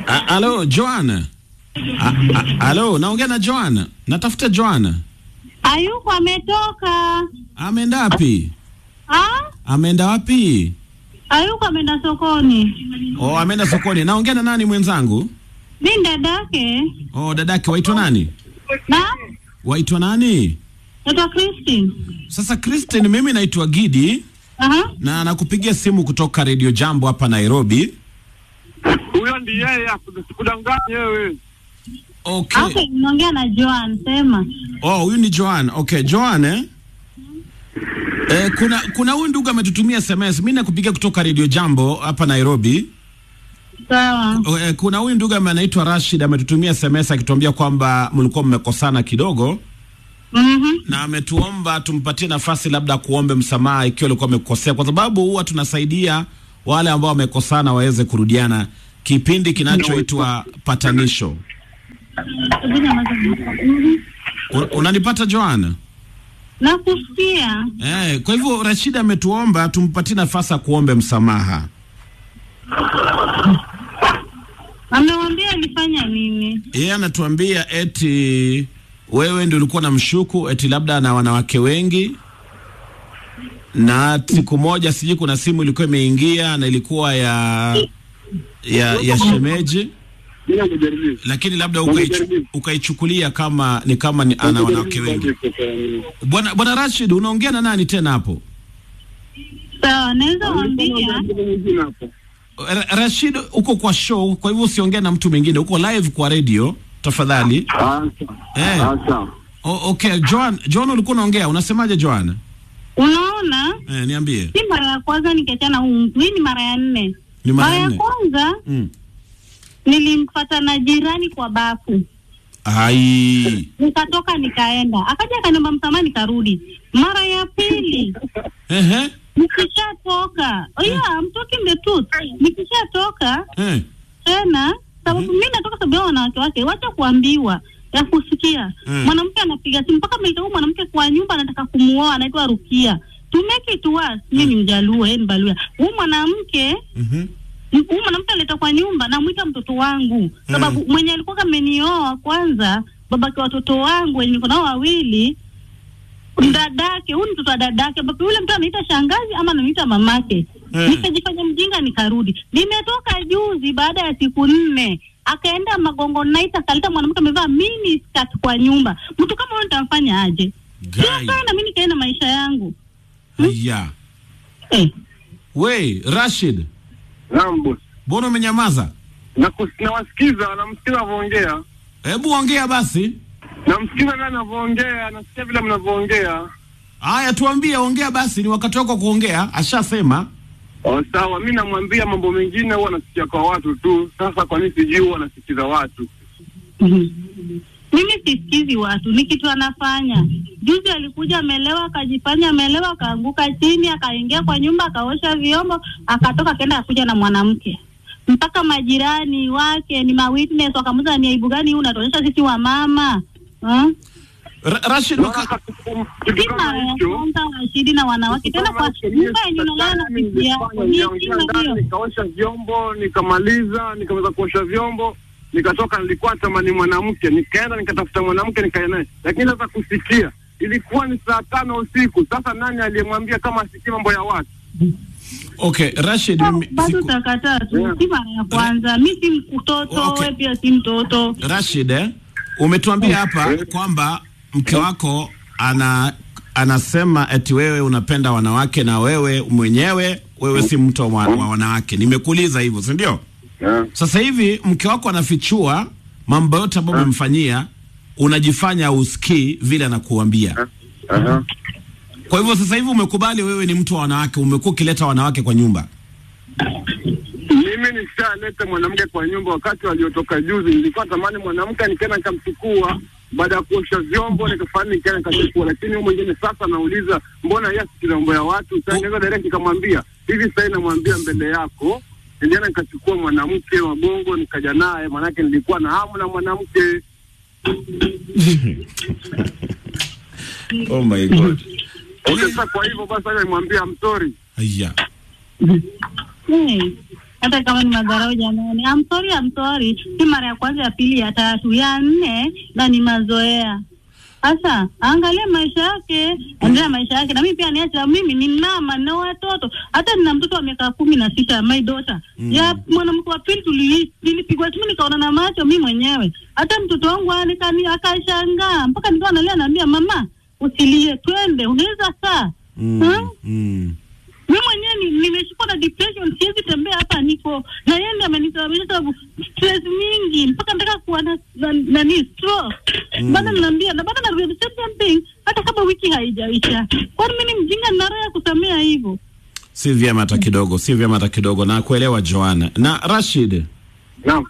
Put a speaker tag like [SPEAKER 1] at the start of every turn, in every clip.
[SPEAKER 1] A- Alo, Joan. A- a- Alo, naongea na Joan. Natafuta Joan.
[SPEAKER 2] Hayuko, ametoka.
[SPEAKER 1] Ameenda wapi?
[SPEAKER 2] Ah?
[SPEAKER 1] Ameenda wapi?
[SPEAKER 2] Hayuko, ameenda sokoni.
[SPEAKER 1] Oh, ameenda sokoni. Naongea na nani mwenzangu?
[SPEAKER 2] Mi dadake.
[SPEAKER 1] Oh, dadake waitwa nani?
[SPEAKER 2] Na
[SPEAKER 1] Waitwa nani?
[SPEAKER 2] naitwa Christine.
[SPEAKER 1] Sasa Christine, mimi naitwa Gidi
[SPEAKER 2] Aha.
[SPEAKER 1] na nakupigia simu kutoka Radio Jambo hapa Nairobi.
[SPEAKER 3] Huyo ndi yeye, sikudanganya wewe.
[SPEAKER 1] Okay.
[SPEAKER 2] Okay, unaongea na Joan, sema.
[SPEAKER 1] Oh, huyu ni Joan. Okay, Joan eh? Eh, kuna kuna huyu ndugu ametutumia SMS. Mimi nakupigia kutoka Radio Jambo hapa Nairobi.
[SPEAKER 2] Sawa.
[SPEAKER 1] Oh, eh, kuna huyu ndugu ambaye anaitwa Rashid ametutumia SMS akituambia kwamba mlikuwa mmekosana kidogo
[SPEAKER 2] Mhm.
[SPEAKER 1] na ametuomba tumpatie nafasi labda kuombe msamaha ikiwa alikuwa amekosea, kwa sababu huwa tunasaidia wale ambao wamekosana waweze kurudiana, kipindi kinachoitwa patanisho. Un- Unanipata Joana?
[SPEAKER 2] Nakusikia.
[SPEAKER 1] Eh, kwa hivyo Rashid ametuomba tumpatie nafasi ya kuombe msamaha.
[SPEAKER 2] Amewambia alifanya nini?
[SPEAKER 1] Yeye anatuambia eti wewe ndio ulikuwa na mshuku eti labda na wanawake wengi, na siku moja sijui kuna simu ilikuwa imeingia na ilikuwa ya ya, ya shemeji,
[SPEAKER 3] Mimi nakujaribia.
[SPEAKER 1] lakini labda ukaichu- ukaichukulia kama ni kama ni ana wanawake wengi. Bwana Bwana Rashid, unaongea na nani tena hapo?
[SPEAKER 2] Sawa, naweza wambia.
[SPEAKER 1] Ra- Rashid, uko kwa show, kwa hivyo usiongee na mtu mwingine, uko live kwa radio tafadhali. Eh. O, okay, Joan, Joan ulikuwa unaongea, unasemaje Joan?
[SPEAKER 2] Unaona,
[SPEAKER 1] Eh, niambie.
[SPEAKER 2] si mara ya kwanza nikiachana huu mtu, hii ni mara ya nne.
[SPEAKER 1] Ni mara
[SPEAKER 2] Mara
[SPEAKER 1] ya
[SPEAKER 2] ya
[SPEAKER 1] nne.
[SPEAKER 2] kwanza
[SPEAKER 1] Mm.
[SPEAKER 2] nilimfuata na jirani kwa bafu,
[SPEAKER 1] Ai.
[SPEAKER 2] nikatoka nikaenda, akaja akaniomba msamaha, nikarudi. Mara ya pili
[SPEAKER 1] Ehe.
[SPEAKER 2] nikishatoka, oh yeah, I'm talking the truth. Nikishatoka
[SPEAKER 1] Eh.
[SPEAKER 2] tena, sababu mimi natoka sababu ya wanawake wake, wacha kuambiwa ya kusikia.
[SPEAKER 1] Mm.
[SPEAKER 2] Mwanamke anapiga simu mpaka ameita huyu mwanamke kwa nyumba, anataka kumuoa, anaitwa Rukia. To make it worse, mimi ni Mjaluo, yeye ni Mbaluya. Huyu mwanamke
[SPEAKER 1] Mhm.
[SPEAKER 2] M- huyu mwanamke aleta kwa nyumba, namwita mtoto wangu sababu mwenye alikuwa amenioa kwanza, babake watoto wangu wenye niko nao wawili, dadake, huyu ni mtoto wa dadake, ambapo yule mtu anaita shangazi ama ananiita mamake.
[SPEAKER 1] Eh.
[SPEAKER 2] Nikajifanya mjinga, nikarudi. Nimetoka juzi baada ya siku nne, akaenda Magongo Night akaleta mwanamke amevaa mini skirt kwa nyumba. Mtu kama huyo nitamfanya aje? Sio
[SPEAKER 1] Gai.
[SPEAKER 2] sana, mimi nikaenda maisha yangu
[SPEAKER 1] Aya.
[SPEAKER 2] eh.
[SPEAKER 1] We, Rashid,
[SPEAKER 3] Naam boss.
[SPEAKER 1] mbona umenyamaza?
[SPEAKER 3] Nakus- Nawasikiza, namsikiza anavyoongea.
[SPEAKER 1] Hebu ongea basi.
[SPEAKER 3] Namsikiza naye anavyoongea, nasikia vile mnavyoongea.
[SPEAKER 1] Haya, tuambie, ongea basi, ni wakati wako kuongea. Ashasema.
[SPEAKER 3] Oh, sawa, mi namwambia mambo mengine huwa nasikia kwa watu tu. Sasa kwa nini sijui huwa nasikiza watu?
[SPEAKER 2] Mhm. Mimi sisikizi watu, ni kitu anafanya. Juzi alikuja amelewa, akajifanya amelewa, akaanguka chini, akaingia kwa nyumba, akaosha vyombo, akatoka, akaenda akuja na mwanamke mpaka majirani wake ni mawitness wakamuza, ni aibu gani hii unatuonyesha sisi wa mama huh?
[SPEAKER 1] Ra Rashid, waka...
[SPEAKER 2] Si mara ya kwanza Rashidi na wanawake tena kwa nyumba yenye unalala na bibi yako, ni heshima hiyo.
[SPEAKER 3] Nikaosha vyombo, nikamaliza, nikamaliza kuosha vyombo, nikatoka, nilikuwa tamani mwanamke, nikaenda nikatafuta mwanamke nikae naye, lakini sasa kusikia ilikuwa ni saa tano usiku. Sasa nani aliyemwambia kama asikie mambo ya watu?
[SPEAKER 1] Okay, Rashid, mimi
[SPEAKER 2] Bado
[SPEAKER 1] siku...
[SPEAKER 2] utakataa tu, si mara ya kwanza. Mi si mtoto,
[SPEAKER 1] Okay.
[SPEAKER 2] wewe pia si mtoto.
[SPEAKER 1] Rashid, eh, umetuambia hapa kwamba mke wako ana anasema eti wewe unapenda wanawake na wewe mwenyewe wewe si mtu wa, wa wanawake. Nimekuuliza hivyo, si ndio?
[SPEAKER 3] Yeah.
[SPEAKER 1] Sasa hivi mke wako anafichua mambo yote ambayo umemfanyia, unajifanya usikii vile anakuambia.
[SPEAKER 3] Aha.
[SPEAKER 1] Kwa hivyo sasa hivi umekubali wewe ni mtu wa wanawake, umekuwa ukileta wanawake kwa nyumba.
[SPEAKER 3] Mimi nishaleta mwanamke kwa nyumba wakati waliotoka juzi. Nilikuwa tamani mwanamke, nikaenda nikamchukua baada ya kuosha vyombo, nikafanya nikaenda nikachukua, lakini huyu mwingine sasa nauliza, mbona yeye asikiza mambo ya watu? Sasa naweza direct nikamwambia hivi, sasa namwambia mbele yako, nilienda nikachukua mwanamke wa Bongo nikaja naye, maanake nilikuwa na hamu na mwanamke.
[SPEAKER 1] Oh my god.
[SPEAKER 3] Okay, sasa kwa hivyo basi, sasa nimwambia I'm sorry.
[SPEAKER 1] Aya.
[SPEAKER 2] Hey. hata kama ni madharau jamani. I'm sorry, I'm sorry. Si mara ya kwanza, ya pili, ya tatu, ya nne, na ni mazoea. Sasa angalia maisha yake, endelea maisha yake, na mimi pia niacha. Mimi ni mama na watoto, hata nina mtoto wa miaka kumi na sita, my daughter
[SPEAKER 1] Mm.
[SPEAKER 2] ya mwanamke wa pili tuli- nilipigwa simu nikaona na macho mi mwenyewe. Hata mtoto wangu alikani akashangaa mpaka nikawa nalia, naambia mama, usilie, twende, unaweza saa
[SPEAKER 1] Mm.
[SPEAKER 2] Hmm?
[SPEAKER 1] Mm.
[SPEAKER 2] mi mwenyewe ni- nimeshikwa na depression, siwezi tembea hapa, niko na yeye ndiye amenisababisha sababu stress mingi mpaka nataka kuwa na na- nani stroke.
[SPEAKER 1] Mm.
[SPEAKER 2] Bado naambia na bado narudia the same thing, hata kama wiki haijaisha. Kwani mimi ni mjinga na roho ya kusamea hivyo?
[SPEAKER 1] Si vyema hata kidogo, si vyema hata kidogo, na kuelewa Joanna na Rashid.
[SPEAKER 3] Naam.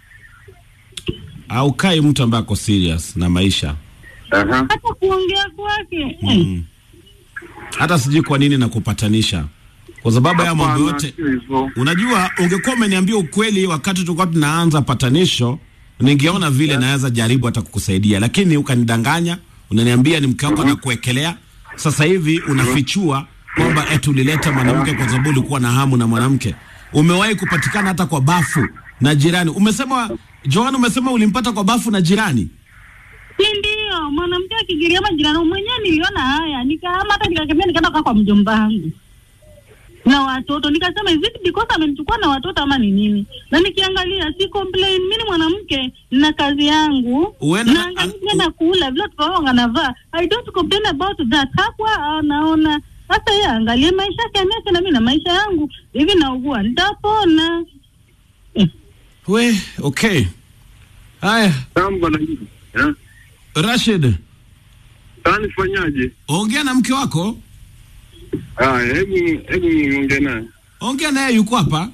[SPEAKER 1] Haukai mtu ambaye ako serious na maisha
[SPEAKER 3] Aha.
[SPEAKER 2] hata kuongea kwake eh,
[SPEAKER 1] mm. Hata sijui kwa nini nakupatanisha kwa sababu ya mambo
[SPEAKER 3] Hapana,
[SPEAKER 1] yote.
[SPEAKER 3] sio hivyo.
[SPEAKER 1] Unajua, ungekuwa umeniambia ukweli wakati tulikuwa tunaanza patanisho, ningeona vile naweza jaribu hata kukusaidia, lakini ukanidanganya, unaniambia ni mke wako anakuwekelea. Sasa hivi unafichua kwamba eti ulileta mwanamke kwa sababu ulikuwa na hamu na mwanamke. Umewahi kupatikana hata kwa bafu na jirani. Umesema Joan, umesema ulimpata kwa bafu na jirani.
[SPEAKER 2] si ndio? Mwanamke akigiria majirani, mwenyewe niliona haya, nikahama hata nikakemea, nikaenda kukaa kwa mjomba wangu na watoto, nikasema is it because amenichukua na watoto ama ni nini? Na nikiangalia si complain, mimi ni mwanamke na kazi yangu
[SPEAKER 1] Uenda-
[SPEAKER 2] na angalia na kula vile watoto wangu wanavaa, I don't complain about that. Hakuwa anaona sasa, yeye angalie maisha yake, aniache na mimi na maisha yangu. Hivi naugua, nitapona. Eh,
[SPEAKER 1] We, okay. Haya,
[SPEAKER 3] Naam bwana. Eh?
[SPEAKER 1] Rashid,
[SPEAKER 3] Sasa nifanyaje?
[SPEAKER 1] ongea na mke wako,
[SPEAKER 3] Haya, hebu hebu niongee naye.
[SPEAKER 1] ongea naye, yuko hapa.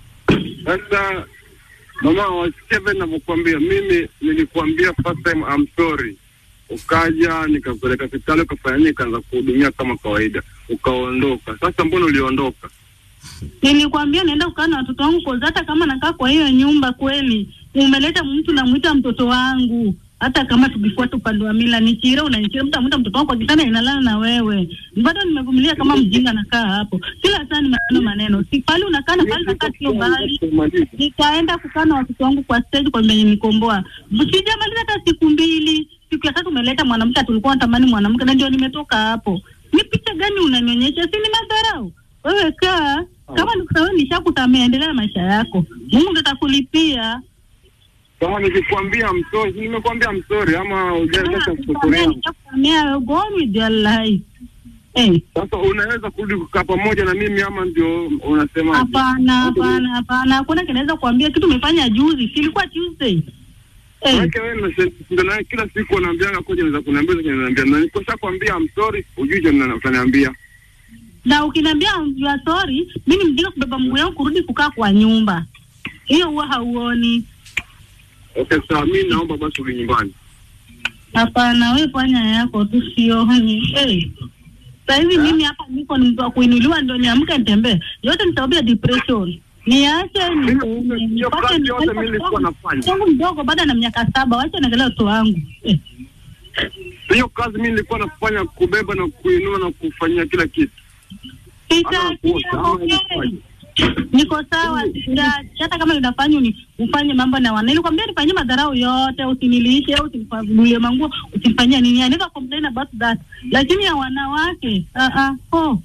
[SPEAKER 3] Sasa mama, wasikia vile ninavyokuambia. Mimi nilikuambia first time I'm sorry, ukaja nikakupeleka hospitali ukafanya nini, nikaanza kuhudumia kama kawaida, ukaondoka. Sasa mbona uliondoka?
[SPEAKER 2] Nilikwambia naenda kukaa na watoto wangu kwa hata kama nakaa kwa hiyo nyumba kweli, umeleta mtu namwita mtoto wangu, hata kama tukifuata upande wa mila ni chira, unanichira mtu amwita mtoto wangu kwa kitanda inalala na wewe, bado nimevumilia kama mjinga, nakaa hapo kila saa ni maneno maneno, si pale unakaa na pale nakaa sio mbali. Nikaenda kukaa na watoto wangu kwa stage kwa mwenye nikomboa, sijamaliza hata siku mbili. Siku ya tatu umeleta mwanamke, tulikuwa natamani mwanamke, na ndio nimetoka hapo. Ni picha gani unanionyesha? Si ni madharau? Wewe kaa kama nikusawe, nishakusamea, endelea na maisha yako, Mungu ndo atakulipia.
[SPEAKER 3] Kama nikikwambia msori, nimekuambia msori ama hujaleta sufuria.
[SPEAKER 2] Nishakusamea, go on with your life. Eh,
[SPEAKER 3] Sasa unaweza kurudi kukaa pamoja na mimi ama ndio unasema?
[SPEAKER 2] hapana, hapana, hapana, hakuna kinaweza kuambia kitu umefanya juzi, kilikuwa Tuesday. Eh,
[SPEAKER 3] Wake wewe unashinda naye kila siku unaambianga koja naweza kuniambia koja unaniambia na nikosha kwambia I'm sorry ujui je mna- utaniambia.
[SPEAKER 2] na ukiniambia you are sorry, mimi ni mjinga kubeba mguu yangu kurudi kukaa kwa nyumba hiyo, huwa hauoni.
[SPEAKER 3] Okay sawa mimi naomba basi urudi nyumbani.
[SPEAKER 2] Hapana, we fanya yako tu, sioni. Hey, sasa hivi mimi hapa niko ni mtu wa kuinuliwa, ndio niamke nitembee. Yote ni sababu ya depression. Niache ni-
[SPEAKER 3] Mimi-
[SPEAKER 2] ni-
[SPEAKER 3] hiyo
[SPEAKER 2] nipate
[SPEAKER 3] kazi yote
[SPEAKER 2] nipate
[SPEAKER 3] mimi nilikuwa
[SPEAKER 2] mtoto
[SPEAKER 3] nafanya.
[SPEAKER 2] wangu- wangu mdogo bado ana miaka saba, wacha naangalia watoto wangu eh.
[SPEAKER 3] Hiyo kazi mimi nilikuwa nafanya kubeba na kuinua na kufanyia kila kitu.
[SPEAKER 2] Sitaki,
[SPEAKER 3] Ama kuosha, ama
[SPEAKER 2] okay.
[SPEAKER 3] ilikuwaje?
[SPEAKER 2] Niko sawa, sitaki. Hata kama unafanya uni ufanye mambo na wana. Nilikwambia nifanyie madharau yote, usinilishe, usinifagulie manguo, usinifanyia nini. I never complain about that. Lakini ya wanawake, ah ah, oh.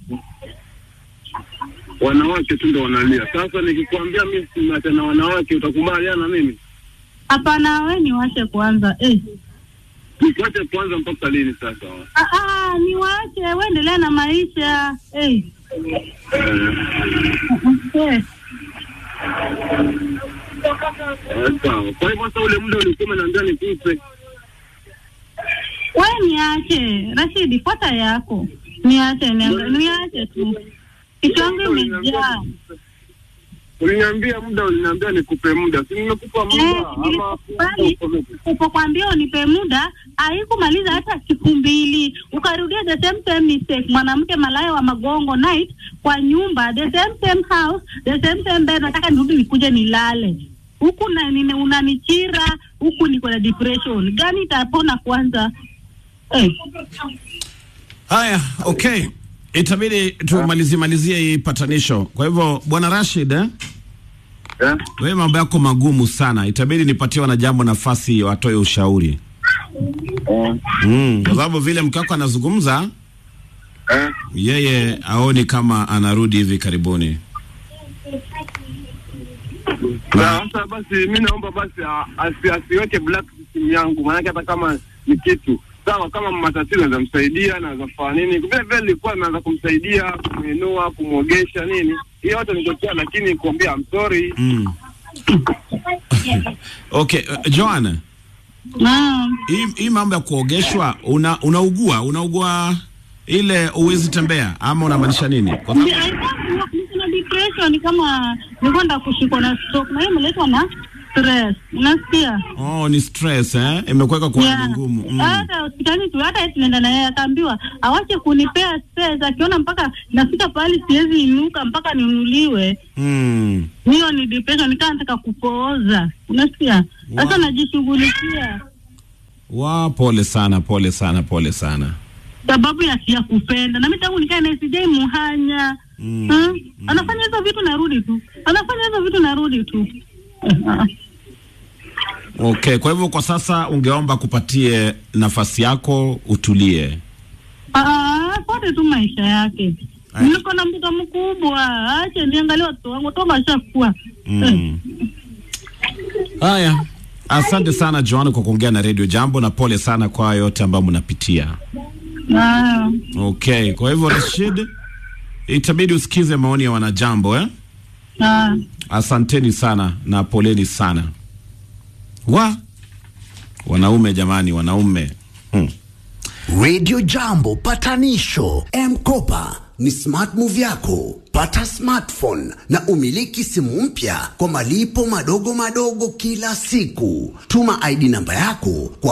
[SPEAKER 3] Wanawake tu ndio wanalia. Sasa nikikwambia mimi sina tena wanawake utakubaliana na mimi?
[SPEAKER 2] Hapana, we niwache kwanza eh.
[SPEAKER 3] Nikuache kwanza mpaka lini sasa?
[SPEAKER 2] Ah, ah, niwache, we endelea na maisha eh.
[SPEAKER 3] Eh,
[SPEAKER 2] Eh.
[SPEAKER 3] eh, sawa. Kwa hivyo sasa ule muda ulikuwa umeniambia nikupe.
[SPEAKER 2] We niache, Rashidi, fuata yako. Niache, niache, niache tu. Kichwa yangu imejaa.
[SPEAKER 3] Uliniambia muda, uliniambia nikupe muda, si nimekupa muda
[SPEAKER 2] Eh,
[SPEAKER 3] ama
[SPEAKER 2] nilikubali. Upokwambia unipe muda, haikumaliza hata siku mbili, ukarudia the same same mistake. Mwanamke malaya wa magongo night kwa nyumba, the same same house, the same same bed. Nataka nirudi nikuje nilale huku na nini, unanichira huku, niko na depression gani? Itapona kwanza eh.
[SPEAKER 1] Haya, okay, itabidi tumalizie malizie hii patanisho. Kwa hivyo bwana Rashid eh?
[SPEAKER 3] eh?
[SPEAKER 1] Wewe mambo yako magumu sana, itabidi nipatie wanajambo nafasi watoe ushauri
[SPEAKER 3] Eh,
[SPEAKER 1] mm, kwa sababu vile mke wako anazungumza
[SPEAKER 3] eh.
[SPEAKER 1] yeye aoni kama anarudi hivi karibuni.
[SPEAKER 3] Na sasa basi mi naomba basi a- asi, asiweke black simu yangu, maanake hata kama ni kitu sawa, kama matatizo naweza msaidia, naweza fanya nini, vile vile nilikuwa naweza kumsaidia, kumuinua, kumwogesha nini, hiyo yote nikotea, lakini kuambia I'm sorry
[SPEAKER 1] Mm. Okay, uh, Joanna,
[SPEAKER 2] Naam.
[SPEAKER 1] hii hii mambo ya kuogeshwa una, unaugua unaugua ile uwezi tembea ama unamaanisha nini? Kwa
[SPEAKER 2] Ndi-
[SPEAKER 1] sababu
[SPEAKER 2] I thought niko na depression kama nilikuwa nda kushikwa na stroke na hiyo imeletwa na stress. Unasikia?
[SPEAKER 1] oh, ni stress eh, imekuweka kwa hali
[SPEAKER 2] Yeah.
[SPEAKER 1] ngumu mm.
[SPEAKER 2] Hata hospitali tu hata yeye tunaenda naye akaambiwa awache kunipea stress akiona mpaka nafika pahali siwezi inuka mpaka ninuliwe.
[SPEAKER 1] Mm.
[SPEAKER 2] Hiyo ni depression nikaa nataka kupooza. Unasikia? Sasa
[SPEAKER 1] Wow.
[SPEAKER 2] najishughulikia
[SPEAKER 1] Wa, pole sana, pole sana, pole sana.
[SPEAKER 2] sababu ya ya kupenda. Na mimi tangu nikae na SJ muhanya.
[SPEAKER 1] Mm.
[SPEAKER 2] Hmm? Anafanya hizo vitu narudi tu. Anafanya hizo vitu narudi tu. Ah.
[SPEAKER 1] Okay, kwa hivyo kwa sasa ungeomba kupatie nafasi yako utulie.
[SPEAKER 2] Ah, fuate tu maisha yake.
[SPEAKER 1] Aya.
[SPEAKER 2] Niko na mtoto mkubwa, ache niangalie watoto wangu toka ashakuwa.
[SPEAKER 1] Mm. Haya, asante sana Joan kwa kuongea na Radio Jambo na pole sana kwa yote ambayo mnapitia.
[SPEAKER 2] Ah,
[SPEAKER 1] Okay, kwa hivyo Rashid, itabidi usikize maoni ya wanajambo eh?
[SPEAKER 2] ah.
[SPEAKER 1] Asanteni sana na poleni sana. Wa wanaume jamani, wanaume hmm.
[SPEAKER 4] Radio Jambo patanisho M-Kopa ni smart move yako. Pata smartphone na umiliki simu mpya kwa malipo madogo madogo kila siku. Tuma ID namba yako kwa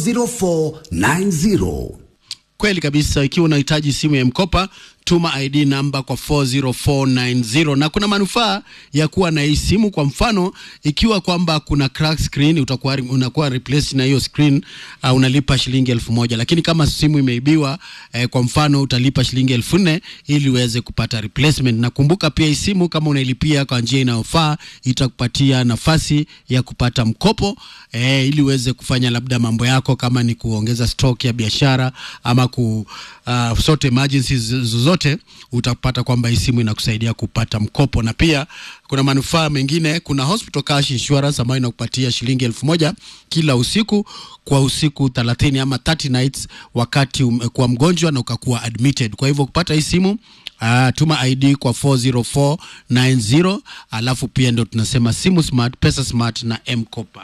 [SPEAKER 4] 40490.
[SPEAKER 5] Kweli kabisa, ikiwa unahitaji simu ya mkopa tuma ID namba kwa 40490 na kuna manufaa ya kuwa na hii simu. Kwa mfano, ikiwa kwamba kuna crack screen, utakuwa unakuwa replace na hiyo screen uh, unalipa shilingi elfu moja lakini kama simu imeibiwa eh, kwa mfano utalipa shilingi elfu nne ili uweze kupata replacement. Na kumbuka pia hii simu kama unailipia kwa njia inayofaa itakupatia nafasi ya kupata mkopo eh, ili uweze kufanya labda mambo yako kama ni kuongeza stock ya biashara ama ku uh, sort emergencies zozote, utapata kwamba hii simu inakusaidia kupata mkopo, na pia kuna manufaa mengine. Kuna hospital cash insurance ambayo inakupatia shilingi elfu moja kila usiku kwa usiku 30 ama 30 nights wakati umekuwa mgonjwa na ukakuwa admitted. Kwa hivyo kupata hii simu Uh, tuma ID kwa 40490 alafu pia ndo tunasema simu smart, pesa smart na M-Kopa.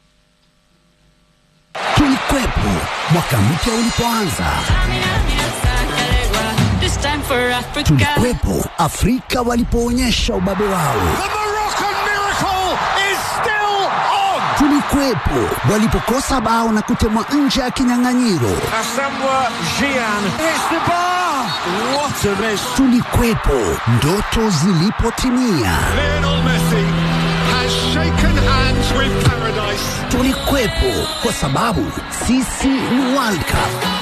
[SPEAKER 4] Tulikwepo mwaka mpya ulipoanza,
[SPEAKER 6] This time for Africa.
[SPEAKER 4] tulikwepo Afrika walipoonyesha ubabe wao,
[SPEAKER 7] The Moroccan miracle is still on.
[SPEAKER 4] tulikuwepo walipokosa bao na kutemwa nje ya kinyang'anyiro,
[SPEAKER 7] Asamoah Gyan hits the bar. What a miss.
[SPEAKER 4] tulikuwepo ndoto zilipotimia,
[SPEAKER 7] Lionel Messi has shaken hands with paradise.
[SPEAKER 4] tulikuwepo kwa sababu sisi ni World Cup.